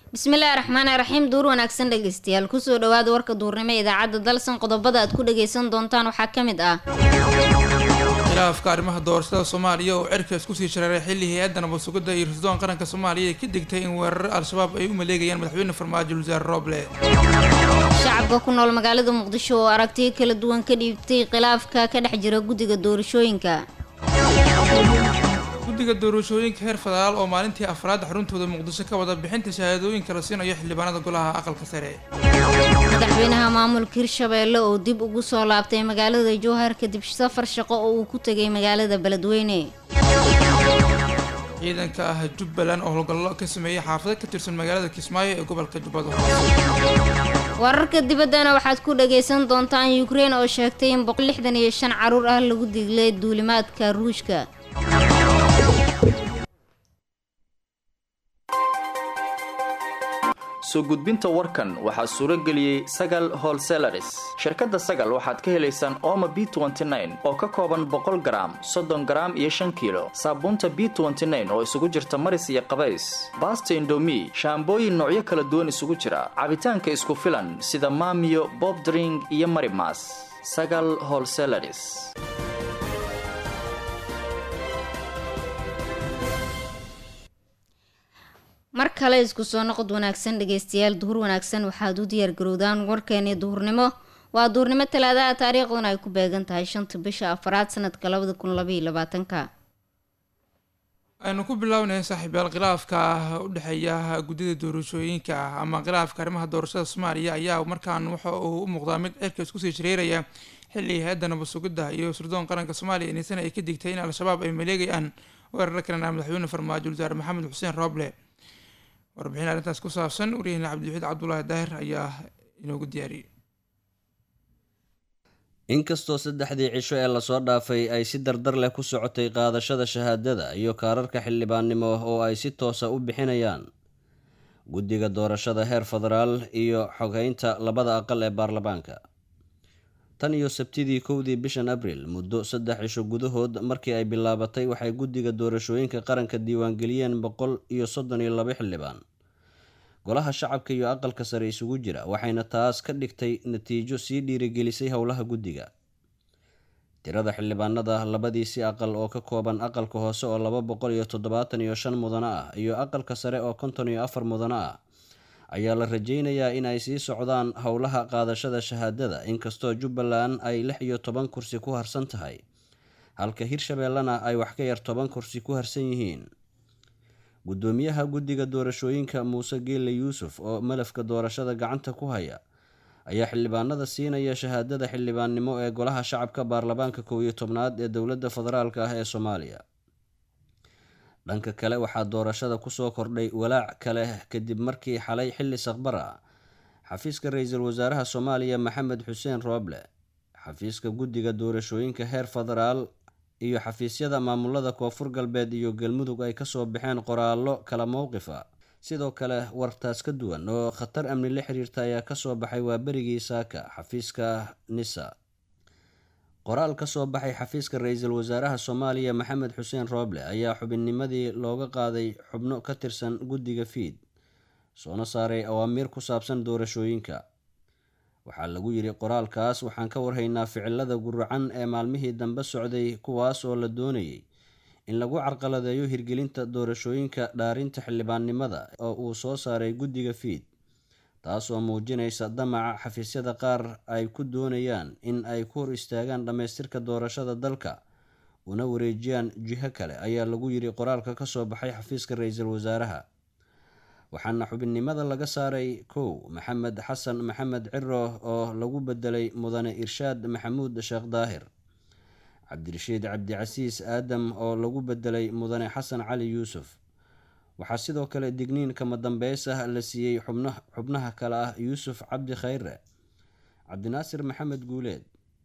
bismillaahi raxmaani raxiim duur wanaagsan dhegeystayaal kusoo dhawaada warka duurnimo ee idaacadda dalsan qodobada aad ku dhageysan doontaan waxaa ka mid ah khilaafka arrimaha doorashada soomaaliya oo cirka isku sii shareeray xilli hay-adda nabad sugidda iyo rasudoon qaranka soomaaliya ay ka digtay in weerar al-shabaab ay u maleegayaan madaxweyne farmaajo wasaare rooble shacabka ku nool magaalada muqdisho oo aragtiyo kala duwan ka dhiibtay khilaafka ka dhex jira guddiga doorashooyinka guddiga doorashooyinka heer federaal oo maalintii afraad xaruntooda muqdisho ka wada bixinta shahaadooyinka la siinayo xildhibaanada golaha aqalka sare madaxweynaha maamulka hirshabeelle oo dib ugu soo laabtay magaalada jowhar kadib safar shaqo oo uu ku tegay magaalada beledweyne ciidanka ah jubbaland oo howlgallo ka sameeyey xaafado ka tirsan magaalada kismaayo ee gobolka jubbada wararka dibaddana waxaad ku dhagaysan doontaan ukrein oo sheegtay in boqol lixdan iyo shan caruur ah lagu diglay duulimaadka ruushka soo gudbinta warkan waxaa suuro geliyey sagal holselaris shirkadda sagal waxaad ka helaysaan ooma b oo ka kooban boqol garaam soddon garaam iyo shan kiilo saabuunta b oo isugu jirta maris iyo qabays baasta indomi shaambooyin noocyo kala duwan isugu jira cabitaanka isku filan sida maamiyo bobdring iyo marimas sagal holselaris mar kale isku soo noqod wanaagsan dhegeystayaal duhur wanaagsan waxaad u diyaargarowdaan warkeeni duhurnimo waa duhurnimo talaadaha taariikhduna ay ku beegan tahay shanta bisha afaraad sanadka labada kun labaiyo labaatanka aynu ku bilaawnay saaxiibayaal khilaafka u dhexeeya guddida doorashooyinka ama khilaafka arrimaha doorashada soomaaliya ayaa markaan waxa uu u muuqdaa mid cirka isku sii shareeraya xilli hay-adda nabad sugidda iyo sirdoon qaranka soomaaliya iniisana ay ka digtay in al-shabaab ay maleegayaan weeraro kalena madaxweyne farmaajo wasaare maxamed xuseen rooble warbixin arrintaas ku saabsan wariyahena cabdiwaxiid cabdulaahi daahir ayaa inoogu diyaariyey inkastoo saddexdii cisho ee lasoo dhaafay ay si dardar leh ku socotay qaadashada shahaadada iyo kaararka xildhibaannimo oo ay si toosa u bixinayaan guddiga doorashada heer federaal iyo xogeynta labada aqal ee baarlamaanka tan iyo sabtidii kowdii bishan abriil muddo saddex cisho gudahood markii ay bilaabatay waxay guddiga doorashooyinka qaranka diiwaangeliyeen boqol iyo soddon iyo laba xildhibaan golaha shacabka iyo aqalka sare isugu jira waxayna taas ka dhigtay natiijo sii dhiirigelisay howlaha guddiga tirada xildhibaanada labadiisi aqal oo ka kooban aqalka hoose oo laba boqol iyo toddobaatan iyo shan mudano ah iyo aqalka sare oo konton iyo afar mudano ah ayaa la rajeynayaa in ay sii socdaan howlaha qaadashada shahaadada inkastoo jubbaland ay lix iyo toban kursi ku harsan tahay halka hirshabeellena ay wax ka yar toban kursi ku harsan yihiin guddoomiyaha guddiga doorashooyinka muuse geelle yuusuf oo malafka doorashada gacanta ku haya ayaa xildhibaanada siinaya shahaadada xildhibaannimo ee golaha shacabka baarlamaanka kow iyo tobnaad ee dowladda federaalk ah ee soomaaliya dhanka kale waxaa doorashada kusoo kordhay walaac kale kadib markii xalay xilli saqbar ah xafiiska ra-iisul wasaaraha soomaaliya maxamed xuseen rooble xafiiska guddiga doorashooyinka heer federaal iyo xafiisyada maamulada koonfur galbeed iyo galmudug ay kasoo baxeen qoraallo kala mowqif a sidoo kale wartaas ka duwan oo khatar amni la xiriirta ayaa kasoo baxay waa berigii saaka xafiiska nisa qoraal ka soo baxay xafiiska ra-iisul wasaaraha soomaaliya maxamed xuseen rooble ayaa xubinnimadii looga qaaday xubno ka tirsan guddiga fiid soona saaray awaamiir ku saabsan doorashooyinka waxaa lagu yidhi qoraalkaas waxaan ka warhaynaa ficilada guracan ee maalmihii dambe socday kuwaas oo la doonayay in lagu carqaladeeyo hirgelinta doorashooyinka dhaarinta xildhibaannimada oo uu soo saaray guddiga fiid taasoo muujinaysa damaca xafiisyada qaar ay ku doonayaan in ay ku hor istaagaan dhammaystirka doorashada dalka una wareejiyaan jiho kale ayaa lagu yidhi qoraalka kasoo baxay xafiiska ra-iisul wasaaraha waxaana xubinnimada laga saaray kow maxamed xasan maxamed ciro oo lagu bedelay mudane irshaad maxamuud sheekh daahir cabdirashiid cabdicasiis aadam oo lagu bedelay mudane xasan cali yuusuf waxaa sidoo kale digniin kama dambeys ah la siiyey xubnaha kale ah yuusuf cabdi khayre cabdinaasir maxamed guuleed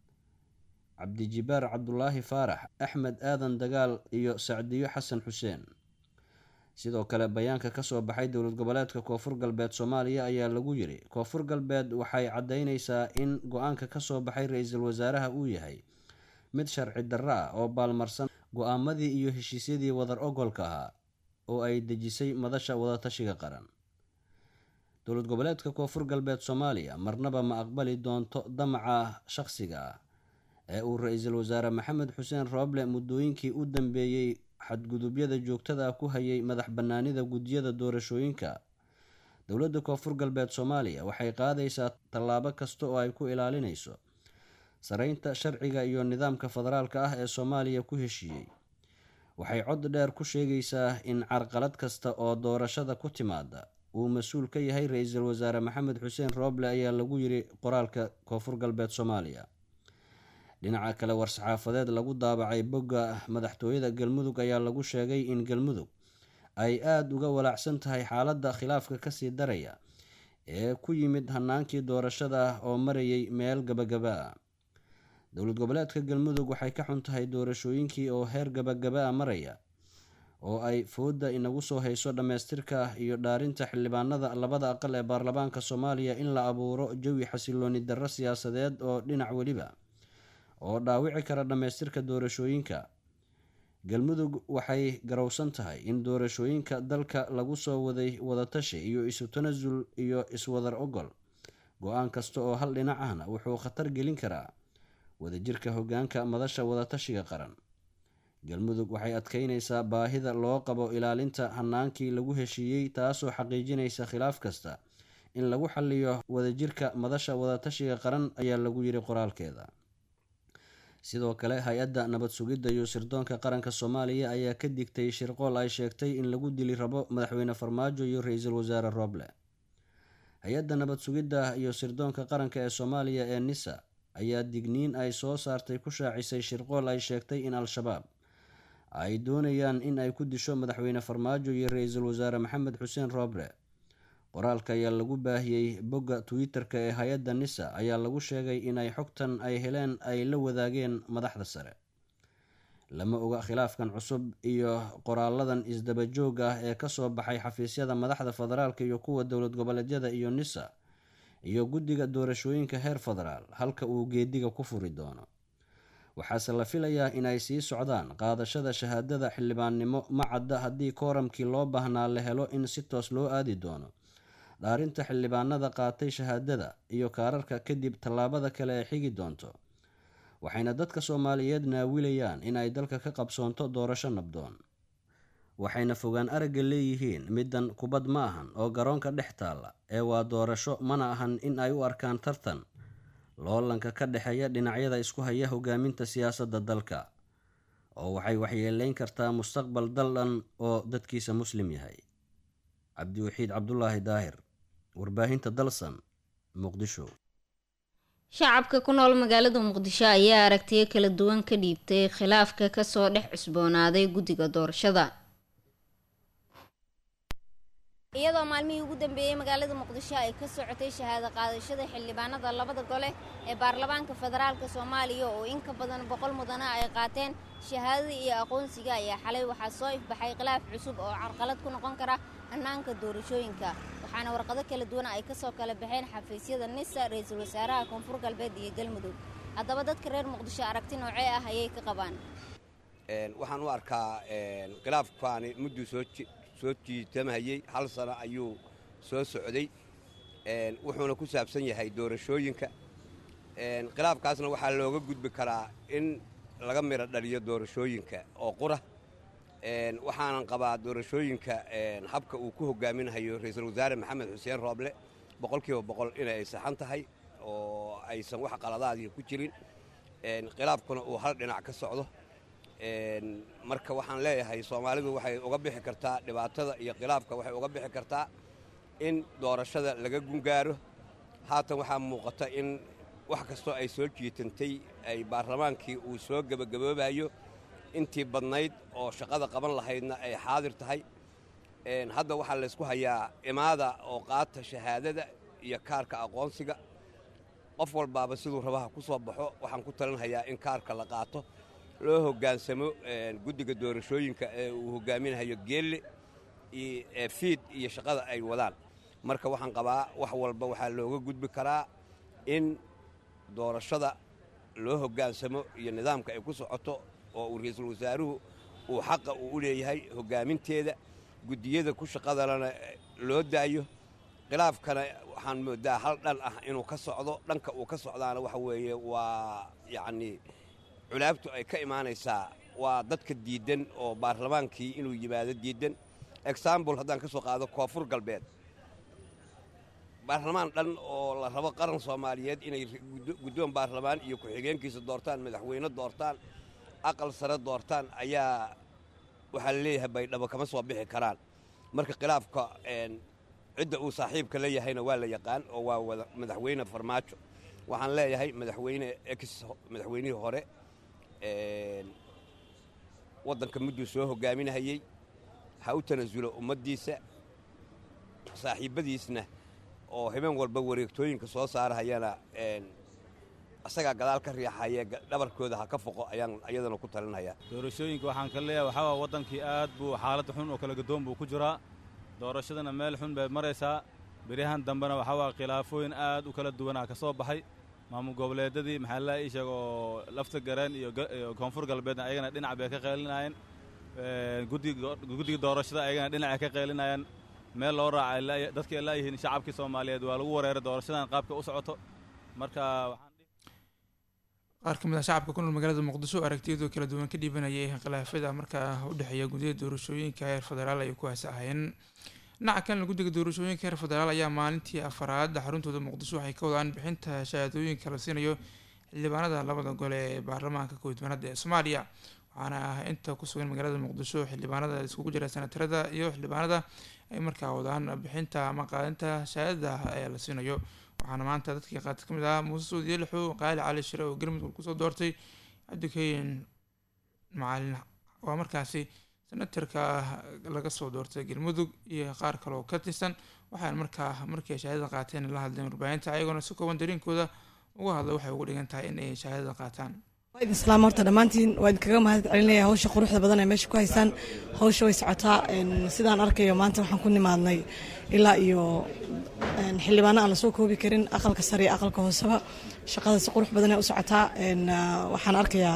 cabdijibaar cabdulaahi faarax axmed aadan dagaal iyo sacdiyo xasan xuseen sidoo kale bayaanka kasoo baxay dowlad goboleedka koonfur galbeed soomaaliya ayaa lagu yiri koonfur galbeed waxay caddeyneysaa in go-aanka kasoo baxay ra-iisul wasaaraha uu yahay mid sharci darro ah oo baalmarsan go-aamadii iyo heshiisyadii wadar ogolka ahaa oo ay dejisay madasha wadatashiga qaran dowlad goboleedka koonfur galbeed soomaaliya marnaba ma aqbali doonto damaca shaqsiga ah ee uu ra-iisul wasaare maxamed xuseen rooble muddooyinkii u dambeeyey xadgudubyada joogtada ah ku hayay madax bannaanida guddiyada doorashooyinka dowladda koonfur galbeed soomaaliya waxay qaadaysaa tallaabo kasta oo ay ku ilaalinayso sareynta sharciga iyo nidaamka federaalka ah ee soomaaliya ku heshiiyey waxay cod dheer ku sheegaysaa in carqalad kasta oo doorashada ku timaada uu mas-uul ka yahay ra-iisul wasaare maxamed xuseen rooble ayaa lagu yiri qoraalka koonfur galbeed soomaaliya dhinaca kale war-saxaafadeed lagu daabacay bogga madaxtooyada galmudug ayaa lagu sheegay in galmudug ay aada uga walaacsan tahay xaaladda khilaafka kasii daraya ee ku yimid hanaankii doorashada oo marayay meel gabagaba a dowlad goboleedka galmudug waxay ka xun tahay doorashooyinkii oo heer gabagaba a maraya oo ay fooda inagu soo hayso dhammaystirka iyo dhaarinta xildhibaanada labada aqal ee baarlamaanka soomaaliya in la abuuro jawi xasilooni darro siyaasadeed oo dhinac weliba oo dhaawici kara dhammaystirka doorashooyinka galmudug waxay garowsan tahay in doorashooyinka dalka lagu soo waday wadatashi iyo isu tanasul iyo iswadar ogol go-aan kasta oo hal dhinac ahna wuxuu khatar gelin karaa wadajirka hogaanka madasha wadatashiga qaran galmudug waxay adkeynaysaa baahida loo qabo ilaalinta hanaankii lagu heshiiyey taasoo xaqiijinaysa khilaaf kasta in lagu xaliyo wadajirka madasha wadatashiga qaran ayaa lagu yiri qoraalkeeda sidoo kale hay-adda nabad sugidda iyo sirdoonka qaranka soomaaliya ayaa ka digtay shirqool ay sheegtay in lagu dili rabo madaxweyne farmaajo iyo ra-iisul wasaare rooble hay-adda nabad sugidda iyo sirdoonka qaranka ee soomaaliya ee nisa ayaa digniin ay soo saartay ku shaacisay shirqool ay sheegtay in al-shabaab ay doonayaan in ay ku disho madaxweyne farmaajo iyo ra-iisul wasaare maxamed xuseen rooble qoraalka ayaa lagu baahiyey bogga twitter-ka ee hay-adda nisa ayaa lagu sheegay inay xogtan ay heleen ay la wadaageen madaxda sare lama oga khilaafkan cusub iyo qoraaladan isdaba joog ah ee kasoo baxay xafiisyada madaxda federaalka iyo kuwa dowlad goboleedyada iyo nisa iyo guddiga doorashooyinka heer federaal halka uu geediga ku furi doono waxaase la filayaa inay sii socdaan qaadashada shahaadada xildhibaannimo ma cadda haddii kooramkii loo baahnaa la helo in si toos loo aadi doono dhaarinta xildhibaanada qaatay shahaadada iyo kaararka kadib tallaabada kale ee xigi doonto waxayna dadka soomaaliyeed naawilayaan in ay dalka ka qabsoonto doorasho nabdoon waxayna fogaan aragga leeyihiin middan kubad ma ahan oo garoonka dhex taalla ee waa doorasho mana ahan in ay u arkaan tartan loolanka ka dhexeeya dhinacyada isku haya hogaaminta siyaasadda dalka oo waxay waxyeeleyn kartaa mustaqbal dal dhan oo dadkiisa muslim yahay cabdiwaxiid cabdulaahi daahir warbaahinta dalsan muqdisho shacabka ku nool magaalada muqdisho ayaa aragtiyo kala duwan ka dhiibtay khilaafka kasoo dhex cusboonaaday guddiga doorashada iyadoo maalmihii ugu dambeeyey magaalada muqdisho ay ka socotay shahaado qaadashada xildhibaanada labada gole ee baarlamaanka federaalka soomaaliya oo in ka badan boqol mudana ay qaateen shahaadada iyo aqoonsiga ayaa xalay waxaa soo ifbaxay khilaaf cusub oo carqalad ku noqon kara hannaanka doorashooyinka waxaana warqado kala duwan ay kasoo kala baxeen xafiisyada nisa ra-iisul wasaaraha koonfur galbeed iyo galmudug haddaba dadka reer muqdisho aragti noocee ah ayay ka qabaan waxaan u arkaa khilaafkaani mudduu soo soo jiitamahayey hal sano ayuu soo socday wuxuuna ku saabsan yahay doorashooyinka khilaafkaasna waxaa looga gudbi karaa in laga midho dhaliyo doorashooyinka oo qura waxaanan qabaa doorashooyinka habka uu ku hogaaminahayo ra-iisul wasaare maxamed xuseen rooble boqolkiiba boqol inay ay saxan tahay oo aysan wax qaladaadii ku jirin khilaafkuna uu hal dhinac ka socdo marka waxaan leeyahay soomaalidu waxay uga bixi kartaa dhibaatada iyo khilaafka waxay uga bixi kartaa in doorashada laga gungaaro haatan waxaa muuqata in wax kastoo ay soo jiitantay ay baarlamaankii uu soo gebagaboobayo intii badnayd oo shaqada qaban lahaydna ay xaadir tahay hadda waxaa laysku hayaa imaada oo qaata shahaadada iyo kaarka aqoonsiga qof walbaaba siduu rabaha ku soo baxo waxaan ku talinhayaa in kaarka la qaato loo hoggaansamo guddiga doorashooyinka ee uu hoggaaminahayo geelle fiid iyo shaqada ay wadaan marka waxaan qabaa wax walba waxaa looga gudbi karaa in doorashada loo hoggaansamo iyo nidaamka ay ku socoto oo uu ra-iisul wasaaruhu uu xaqa uu u leeyahay hoggaaminteeda guddiyada ku shaqadalana loo daayo khilaafkana waxaan moodaa hal dhan ah inuu ka socdo dhanka uu ka socdaana waxa weeye waa yacnii culaabtu ay ka imaanaysaa waa dadka diiddan oo baarlamaankii inuu yimaado diiddan exambul haddaan ka soo qaado koonfur galbeed baarlamaan dhan oo la rabo qaran soomaaliyeed inay guddoon baarlamaan iyo ku-xigeenkiisa doortaan madaxweyne doortaan aqal sare doortaan ayaa waxaa la leeyahay baydhabo kama soo bixi karaan marka khilaafka cidda uu saaxiibka la yahayna waa la yaqaan oo waa madaxweyne farmaajo waxaan leeyahay madaxweyne ex madaxweynihii hore waddanka mudduu soo hogaaminahayey ha u tanasulo ummaddiisa saaxiibbadiisna oo habeen walba wareegtooyinka soo saarahayana asagaa gadaal ka riixaye dhabarkooda ha ka foqo ayaan iyadana ku talinhayaa doorashooyinka waxaan ka leeyahay waxaa waa waddankii aad buu xaalad xun oo kala gadoon buu ku jiraa doorashadana meel xun bay maraysaa beryahan dambena waxaa waa khilaafooyin aad u kala duwanaa ka soo baxay maamul goboleedyadii maxaa la ii sheega oo lafta gareen iyo koonfur galbeedna ayagana dhinac bay ka qeelinaayeen guddiga doorashada ayagana dhinacay ka qeelinayeen meel loo raacay dadkii ay laayihiin shacabkii soomaaliyeed waa lagu wareeray doorashadan qaabka u socoto marka qaar ka mid ah shacabka ku nool magaalada muqdisho aragtiyadoo kala duwan ka dhiibanayay khilaafyada markaa u dhexeeya guddida doorashooyinka heer federaal ay ku haasahayeen dhinaca kalena guddiga doorashooyinka heer federaal ayaa maalintii afaraad xaruntooda muqdisho waxay ka wadaan bixinta shahaadooyinka la siinayo xildhibaanada labada gole ee baarlamaanka koodbanada ee soomaaliya waxaana ah inta ku sugan magaalada muqdisho xildhibaanada iskugu jira senatarada iyo xildhibaanada ay markaa wadaan bixinta ama qaadinta shahaadada ee la siinayo waxaana maanta dadkii qaata ka mid ah muuse suudiye lixo qaali cali shire oo galmudug kusoo doortay cabdikayn macalin waa markaasi senatarka laga soo doortay galmudug iyo qaar kale oo ka tirsan waxaana markaa markii ay shahaadada qaateen la hadleen warbaahinta ayagoona si kooban dareenkooda uga hadla waxay ugu dhigan tahay in ay shahaadada qaataan waa idin islaam horta dhammaantiin waa idinkaga mahad celinaya hawsha quruxda badan ee meesha ku haysaan hawsha way socotaa sidaan arkayo maanta waxaan ku nimaadnay ilaa iyo xildhibaano aan lasoo koobi karin aqalka sare iyo aqalka hooseba shaqada si qurux badan ee u socotaa waxaan arkayaa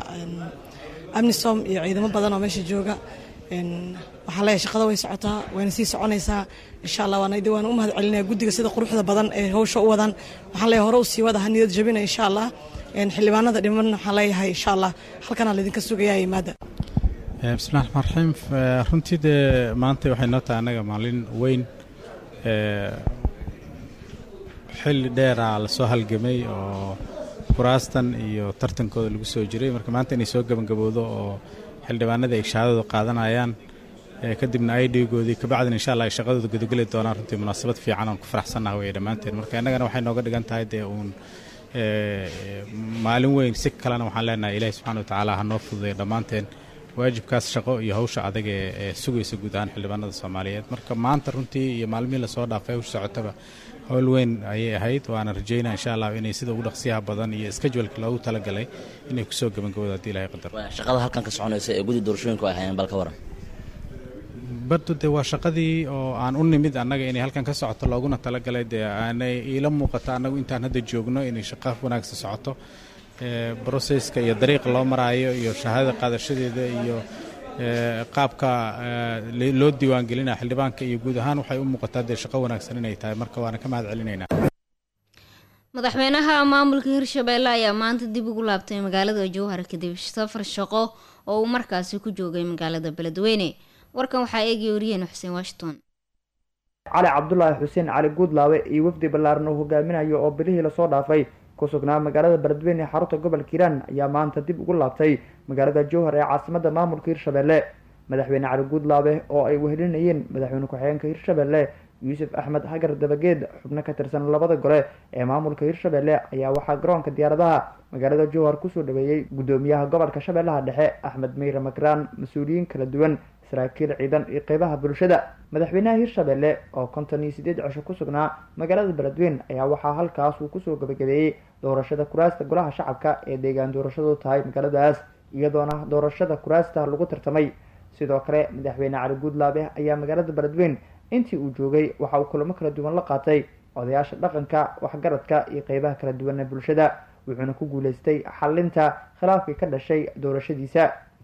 amnisom iyo ciidamo badan oo meesha jooga waxaan leeyahay shaqada way socotaa wayna sii soconaysaa insha allah waana waan u mahad celinaya guddiga sida quruxda badan ee hawsha u wadaan waxaan leeyahay hore u sii wada ha niyad jabina insha allah xildhibaanada dhiman waxaan leeyahay insha allah halkanaa laydinka sugayaa yimaada bismillahi raxmaan raxiim runtii dee maanta waxay noo tahay annaga maalin weyn xilli dheeraa lasoo halgamay oo kuraastan iyo tartankooda lagu soo jiray marka maanta inay soo gebangabowdo oo xildhibaanadii ay shahaadadu qaadanayaan kadibna ay dhiigoodii kabacdina insha allah ay shaqadooda gudageli doonaan runtii munaasabad fiican oon ku faraxsannaha weye dhammaanteen marka innagana waxay nooga dhigan tahay dee uun maalin weyn si kalena waxaan leenahay ilaahi subxana wa tacaala ha noo fududay dhammaanteen waajibkaas shaqo iyo hawsha adag ee sugaysa guud ahaan xildhibaanada soomaaliyeed marka maanta runtii iyo maalmihii lasoo dhaafay hawsha socotaba howl weyn ayay ahayd waana rajaynaa insha allah inay sida ugu dhaqsiyaha badan iyo skajwalka loogu talagalay inay kusoo gebangabowda hadii ilahay qadar shaqada halkan ka soconaysa ee guddi doorashooyinku ay hayeen bal ka waran bardu dee waa shaqadii oo aan u nimid annaga inay halkan ka socoto looguna talagalay dee aanay iila muuqato annagu intaan hadda joogno inay shaqo wanaagsan socoto broseska iyo dariiqa loo maraayo iyo shahaadada qaadashadeeda iyo qaabka loo diiwaangelinaya xildhibaanka iyo guud ahaan waxay u muuqataa dee shaqo wanaagsan inay tahay marka waana ka mahad celinaynaa madaxweynaha maamulka hirshabeelle ayaa maanta dib ugu laabtay magaalada jowhar kadib safar shaqo oo uu markaasi ku joogay magaalada beledweyne warkan waxaa eegaya wariyeen xuseen washington cali cabdulaahi xuseen cali guudlaawe iyo wafdi ballaaran uu hogaaminayo oo bilihii lasoo dhaafay ku sugnaa magaalada beledweyne ee xarunta gobolka hiiraan ayaa maanta dib ugu laabtay magaalada jowhar ee caasimada maamulka hirshabeelle madaxweyne cali guudlaabe oo ay wehelinayeen madaxweyne ku-xigeenka hirshabeelle yuusuf axmed hagar dabageed xubno ka tirsan labada gole ee maamulka hirshabeelle ayaa waxaa garoonka diyaaradaha magaalada jowhar kusoo dhaweeyey guddoomiyaha gobolka shabeellaha dhexe axmed meyre makraan mas-uuliyiin kala duwan saraakiil ciidan iyo qeybaha bulshada madaxweynaha hirshabeelle oo konton iyo sideed cisho ku sugnaa magaalada beledweyne ayaa waxaa halkaas uu kusoo gabagabeeyey doorashada kuraasta golaha shacabka ee deegaan doorashadu tahay magaaladaas iyadoona doorashada kuraasta lagu tartamay sidoo kale madaxweyne cali guudlaabe ayaa magaalada beledweyne intii uu joogay waxa uu kulamo kala duwan la qaatay odayaasha dhaqanka waxgaradka iyo qeybaha kala duwan ee bulshada wuxuuna ku guuleystay xalinta khilaafkii ka dhashay doorashadiisa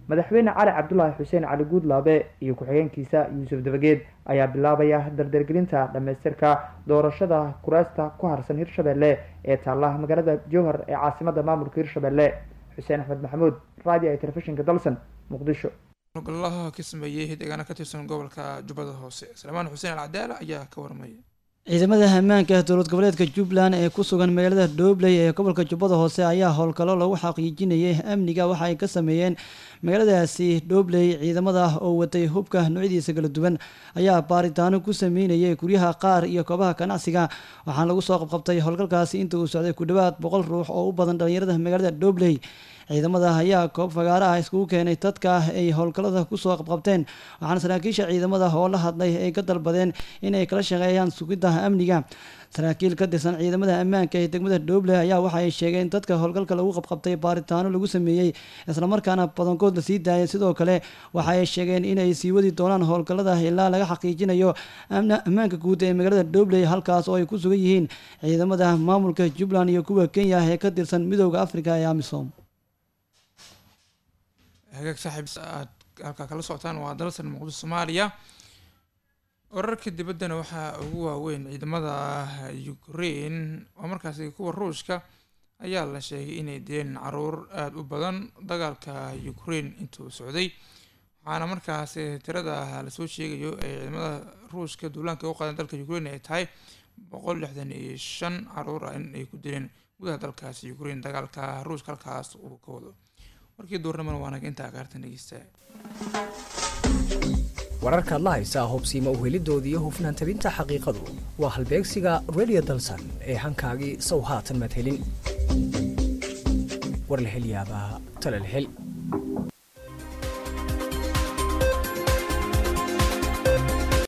madaxweyne cali cabdulaahi xuseen cali guudlaabe iyo ku-xigeenkiisa yuusuf dabageed ayaa bilaabaya dardargelinta dhammaystirka doorashada kuraasta ku harsan hirshabelle ee taalla magaalada jowhar ee caasimada maamulka hirshabelle xuseen axmed maxamuud radio iyo telefishinka dalsan muqdisho golaha ka sameeyey deegaana ka tirsan gobolka jubbada hoose salmaan xuseen alcadaala ayaa ka warmaya ciidamada ammaanka dowlad goboleedka jubbaland ee ku sugan magaalada dhobley ee gobolka jubbada hoose ayaa howlgallo lagu xaqiijinayay amniga waxa ay ka sameeyeen magaaladaasi dhobley ciidamada oo watay hubka noocyadiisa kala duwan ayaa baaritaano ku sameynayay guryaha qaar iyo koobaha ganacsiga waxaana lagu soo qabqabtay howlgalkaasi inta uu socday ku dhowaad boqol ruux oo u badan dhalinyarada magaalada dhobley ciidamada ayaa koob fagaaro ah iskugu keenay dadka ay howlgallada kusoo qabqabteen waxaana saraakiisha ciidamada oo la hadlay ay ka dalbadeen inay kala shaqeeyaan sugidda amniga saraakiil ka tirsan ciidamada ammaanka ee degmada dhoble ayaa waxa ay sheegeen dadka howlgalka lagu qabqabtay baaritaano lagu sameeyey islamarkaana badankood la sii daayay sidoo kale waxa ay sheegeen inay sii wadi doonaan howlgallada ilaa laga xaqiijinayo ammaanka guud ee magaalada dhobley halkaas oo ay ku sugan yihiin ciidamada maamulka jubbaland iyo kuwa kenya ee ka tirsan midooda afrika ee amisom hagaag saaxiib aad halkaa kala socotaan waa dalsan muqdisho soomaaliya wararka dibaddana waxaa ugu waaweyn ciidamada ukraine oo markaasi kuwa ruushka ayaa la sheegay inay dileen caruur aada u badan dagaalka ukraine intuu socday waxaana markaasi tirada lasoo sheegayo ee ciidamada ruushka duulaanka u qaadan dalka ukraine ay tahay boqol lixdan iyo shan caruur ah in ay ku dileen gudaha dalkaasi ukraine dagaalka ruushka halkaas uu ka wado warkii duurnimana waa naga intaa kaartan dhegeysta wararkaad la haysaa hubsiima uhelidooda iyo hufnaan tabinta xaqiiqadu waa halbeegsiga radio dalsan ee hankaagii sow haatan maad helin war la hel yaabaa tale la hel